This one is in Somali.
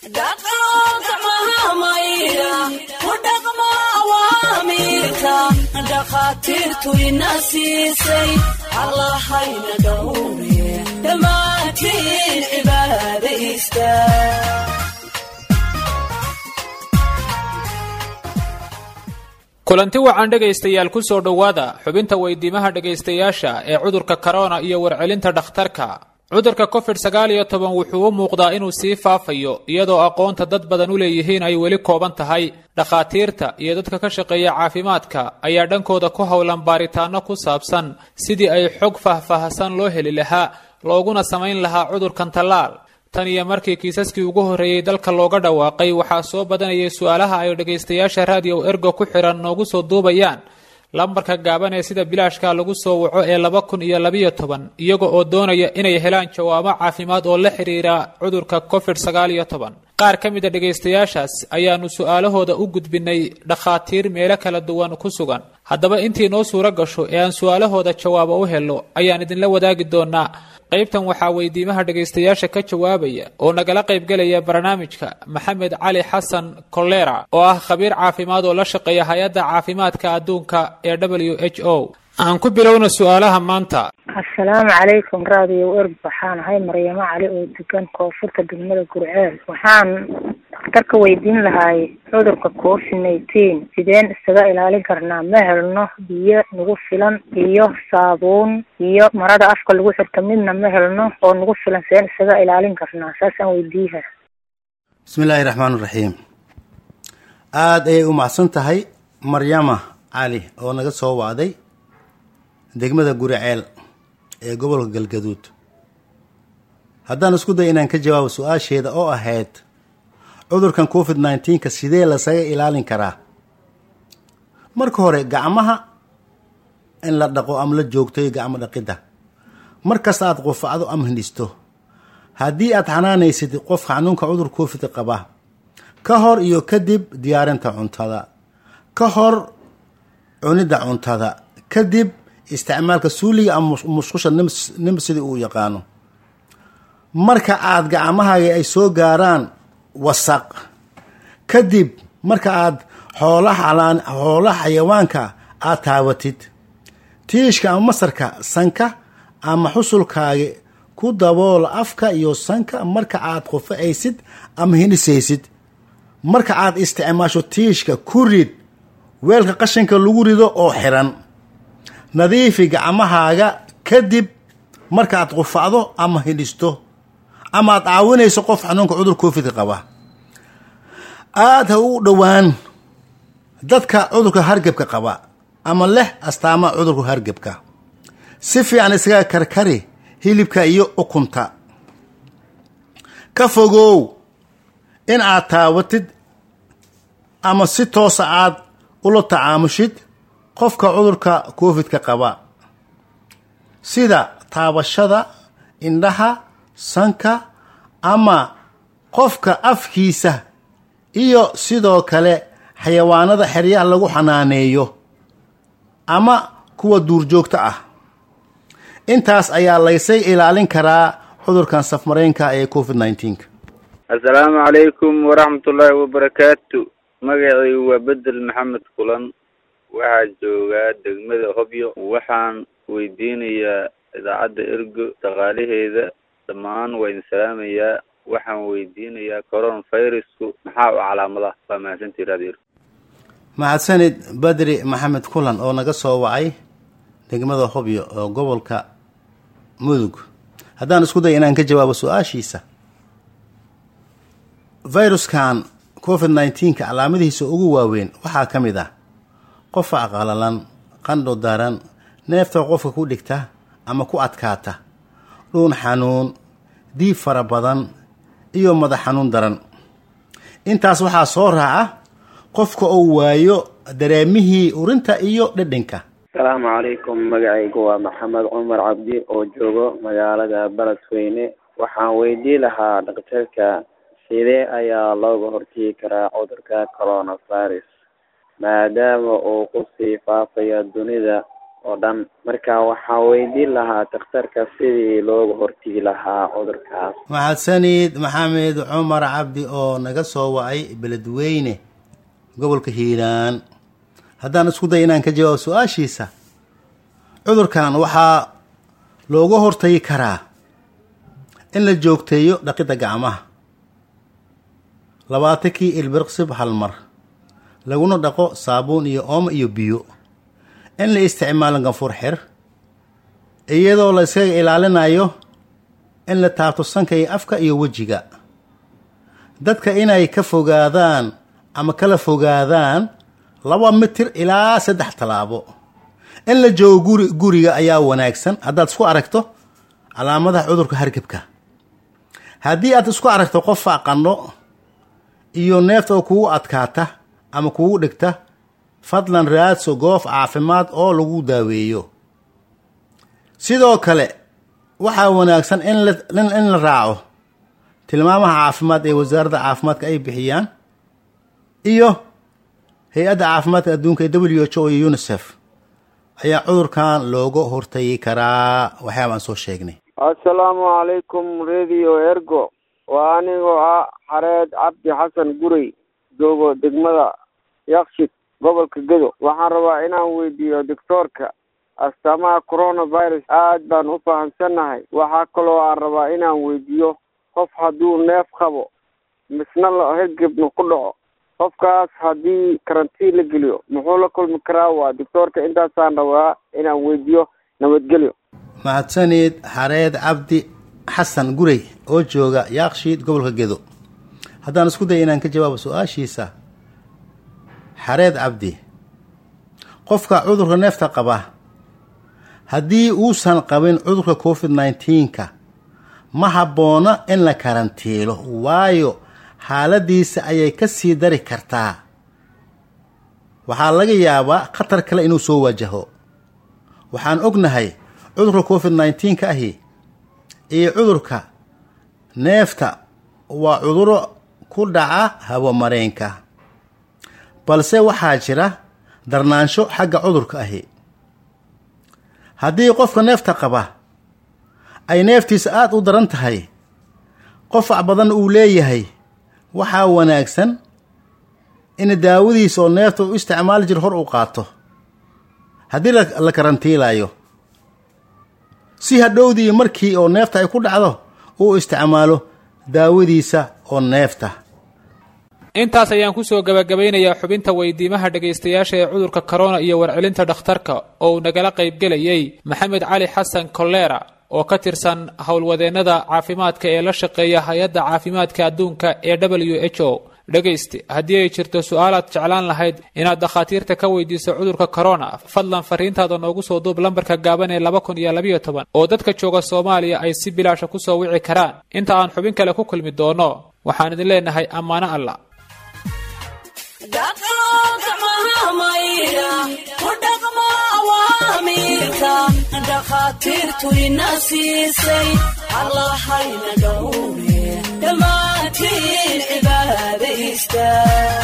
dhakhaatiirtu ina siisay allahayna dhowre dhammaantiin cibaadaysta kulanti wacan dhegaystayaal ku soo dhowaada xubinta weydiimaha dhegaystayaasha ee cudurka korona iyo warcelinta dhakhtarka cudurka covid sagaal iyo toban wuxuu u muuqdaa inuu sii faafayo iyadoo aqoonta dad badan u leeyihiin ay weli kooban tahay dhakhaatiirta iyo dadka ka shaqeeya caafimaadka ayaa dhankooda ku howlan baaritaano ku saabsan sidii ay xog faahfaahsan loo heli lahaa looguna samayn lahaa cudurkan tallaal tan iyo markii kiisaskii ugu horreeyey dalka looga dhawaaqay waxaa soo badanayay su-aalaha ay dhegaystayaasha raadiyo ergo ku xidhan noogu soo duubayaan lambarka gaaban ee sida bilaashka lagu soo waco ee laba kun iyo labiyo toban iyaga oo doonaya inay helaan jawaabo caafimaad oo la xiriira cudurka covid sagaal iyo toban qaar ka mid a dhegaystayaashaas ayaanu su-aalahooda u gudbinay dhakhaatiir meelo kala duwan ku sugan haddaba intii noo suuro gasho ee aan su-aalahooda jawaabo u helo ayaan idinla wadaagi doonaa qaybtan waxaa weydiimaha dhegaystayaasha ka jawaabaya oo nagala qaybgelaya barnaamijka maxamed cali xasan kolera oo ah khabiir caafimaad oo la shaqeeya hay-adda caafimaadka adduunka ee w h o aan ku bilowna su-aalaha maanta assalaamu calaykum raadiyo erg waxaan ahay maryamo cali oo degan koonfurta degmada gurceel waxaan dhakhtarka weydiin lahaay cudurka covid nineteen sideen isaga ilaalin karnaa ma helno biyo nagu filan iyo saabuun iyo marada afka lagu xirta midna ma helno oo nagu filan sideen isaga ilaalin karnaa saasaan weydiiha bismi illaahi raxmaan raxiim aada ayay u macsan tahay maryama cali oo naga soo wacday degmada guriceel ee gobolka galgaduud haddaan isku day inaan ka jawaabo su-aasheeda oo ahayd cudurkan covid nineteenka sidee lasaga ilaalin karaa marka hore gacmaha in la dhaqo ama la joogtayo gacmo dhaqidda markasta aada qufacdo ama hindhisto haddii aad xanaanaysid qofka xanuunka cudur covid qaba ka hor iyo kadib diyaarinta cuntada ka hor cunidda cuntada kadib isticmaalka suuliga ama musqusha nim sidii uu yaqaano marka aada gacmahaaga ay soo gaaraan wasaq kadib marka aada xoolaha xoolaha xayawaanka aada taabatid tiishka ama masarka sanka ama xusulkaaga ku dabool afka iyo sanka marka aada qufacaysid ama hinisaysid marka aada isticmaasho tiishka ku rid weelka qashinka lagu rido oo xiran nadiifi gacmahaaga kadib markaaad qufacdo ama hidhisto ama aad caawinayso qof xanuunka cudur covidka qaba aada ha u dhowaan dadka cudurka hargebka qaba ama leh astaamaha cudurka hargebka si fiican isaga karkari hilibka iyo ukunta ka fogow in aad taabatid ama si toosa aad ula tacaamushid qofka cudurka covidka qaba sida taabashada indhaha sanka ama qofka afkiisa iyo sidoo kale xayawaanada xeryaha lagu xanaaneeyo ama kuwa duurjoogta ah intaas ayaa laysay ilaalin karaa cudurkan safmareynka ee covid nineteenka assalaamu calaykum waraxmatullaahi wabarakaatu magacaygu waa bedel maxamed kulan waxaa joogaa degmada hobyo waxaan weydiinayaa idaacadda ergo shaqaalaheeda dhammaan waa idin salaamayaa waxaan weydiinayaa coron virusku maxaa u calaamadaha waa mahadsantii radio ergo mahadsanid badri maxamed kulan oo naga soo wacay degmada hobyo oo gobolka mudug haddaan isku day inaan ka jawaabo su-aashiisa viruskan covid nineteenka calaamadihiisa ugu waaweyn waxaa ka mid ah qofa qalalan qandho daran neefta qofka ku dhigta ama ku adkaata dhuun xanuun diib fara badan iyo madax xanuun daran intaas waxaa soo raaca qofka uu waayo dareemihii urinta iyo dhedhinka asalaamu calaykum magacaygu waa maxamed cumar cabdi oo joogo magaalada beledweyne waxaan weydii lahaa dhakhtarka sidee ayaa looga hortegi karaa cudurka coronavirus maadaama uu kusii faafayo dunida oo dhan marka waxaan weydiin lahaa dakhtarka sidii looga hortegi lahaa cudurkaas maxadsanid maxamed cumar cabdi oo naga soo wacay beledweyne gobolka hiiraan haddaan isku day inaan ka jawaabo su-aashiisa cudurkan waxaa looga hortagi karaa in la joogteeyo dhaqidda gacmaha labaatankii ilbirqsib hal mar laguna dhaqo saabuun iyo oomo iyo biyo in la isticmaalo ganfur xir iyadoo la iskaga ilaalinayo in la taabto sanka iyo afka iyo wejiga dadka inay ka fogaadaan ama kala fogaadaan laba mitir ilaa saddex tallaabo in la joogo guri guriga ayaa wanaagsan haddaad isku aragto calaamadaha cudurka hargebka haddii aad isku aragto qof faaqano iyo neefta oo kugu adkaata ama kugu dhigta fadlan raadso goof caafimaad oo lagu daaweeyo sidoo kale waxaa wanaagsan in la in la raaco tilmaamaha caafimaad ee wasaaradda caafimaadka ay bixiyaan iyo hay-adda caafimaadka adduunka ee w h o iyo unisef ayaa cudurkan looga hortagi karaa waxyaaba aan soo sheegnay assalaamu calaykum radio ergo waa anigoo ah xareed cabdi xasan gurey joogo degmada yakshid gobolka gedo waxaan rabaa inaan weydiiyo doctoorka astaamaha coronavirus aad baan u fahamsannahay waxaa kaloo aan rabaa inaan weydiiyo qof hadduu neef qabo misna la hergebna ku dhaco qofkaas haddii karantiin la geliyo muxuu la kulmi karaa waa doctoorka intaasaan rabaa inaan weydiiyo nabadgelyo mahadsanid xareed cabdi xasan gurey oo jooga yaakshiid gobolka gedo haddaan isku day inaan ka jawaabo su-aashiisa xareed cabdi qofka cudurka neefta qaba haddii uusan qabin cudurka covid nineteenka ma habboona in la karantiilo waayo xaaladiisa ayay ka sii dari kartaa waxaa laga yaabaa khatar kale inuu soo waajaho waxaan ognahay cudurka covid nineteenka ahi iyo cudurka neefta waa cuduro ku dhaca habomareenka balse waxaa jira darnaansho xagga cudurka ahi haddii qofka neefta qaba ay neeftiisa aada u daran tahay qofac badan uu leeyahay waxaa wanaagsan in daawadiisa oo neefta u isticmaali jir hor uu qaato haddii la karantiilayo si hadhowdii markii oo neefta ay ku dhacdo uu isticmaalo daawadiisa oo neefta intaas ayaan kusoo gabagabaynayaa xubinta weydiimaha dhegaystayaasha ee cudurka corona iyo warcelinta dhakhtarka oo uu nagala qaybgelayay maxamed cali xasan kolera oo ka tirsan howlwadeennada caafimaadka ee la shaqeeya hay-adda caafimaadka adduunka ee w h o dhegayste haddii ay jirto su-aalaad jeclaan lahayd inaad dakhaatiirta ka weydiiso cudurka corona fadlan fariintaada noogu soo duub lambarka gaaban ee laba kun iyo labayo toban oo dadka jooga soomaaliya ay si bilaasha kusoo wici karaan inta aan xubin kale ku kulmi doono waxaan idin leenahay ammaano alla dhakhaatiirtu ina siisay allahayna dhowre dhammaantiin cibaada istaag